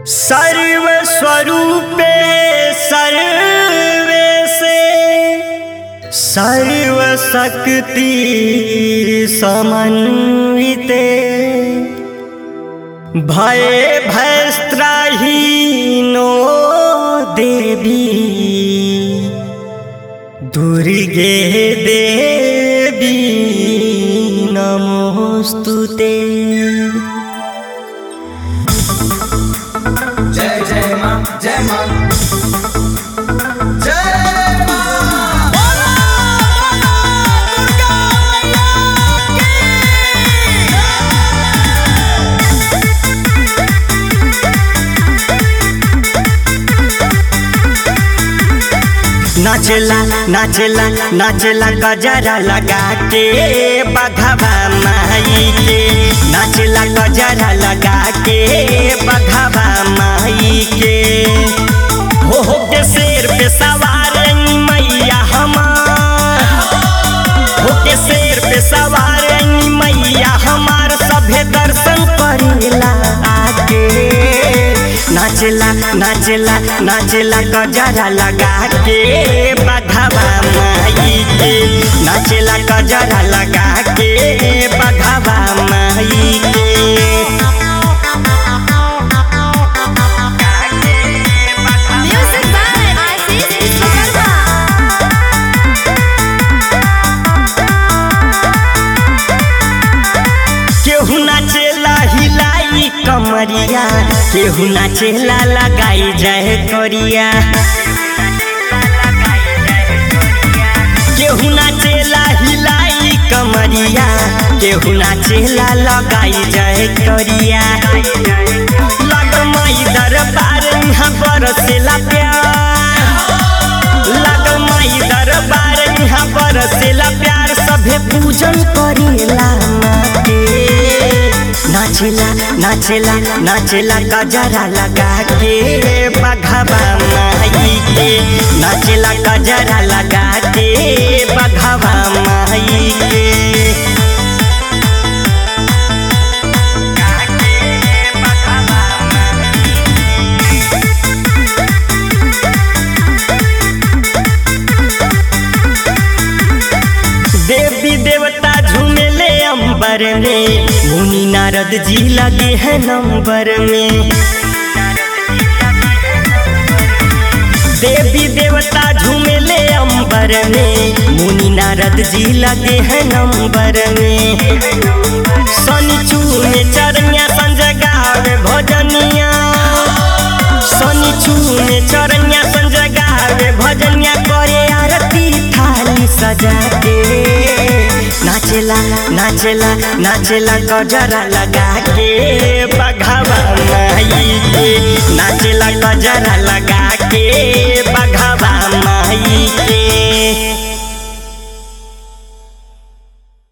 सर्वस्वरूपे survey से सर्वशक्ति समन्विते भय भयस्त्राहीनो देवी दुर्गे देवी नमोस्तुते जय जय माँ जय माँ जय माँ नाचला नाचला नाचला गजरा लगा के बघवा माई के नाचला गजरा लगा के बघवा माई के हो हो के शेर पे सवार मैया हमार हो के शेर पे सवार मैया हमार सभे दर्शन करेला आके नाचला नाचला नाचला गजरा लगा के बघवा माई के नाचला गजरा लगा के बघवा माई के Music by Aziz Ismailba. केहू नाचेला हिलाई कमरिया केहू नाचेला लगाई जाए करिया केहू नाचेला हिलाई कमरिया केहू नाचेला लगाई जाए करिया लग माई दरबार यहाँ बरसेला प्यार लग माई दरबार यहाँ बरसेला प्यार सभे पूजन करेला माँ के नाचेला नाचेला नाचेला गजरा लगा के बघवा माई के नाचेला गजरा लगा के बघवा माई के देवी देवता झूमेले अंबर में मुनि नारद जी लगे हैं नंबर में देवी देवता झूमेले अंबर में मुनि नारद जी लगे हैं नंबर में शनि चूने चरनिया संजय गावे भजनिया शनि चूने चरनिया संजय गावे भजनिया करे आरती थाली सजा के नाचेला नाचेला नाचेला गजरा लगा के बघावा माई के नाचेला गजरा लगा के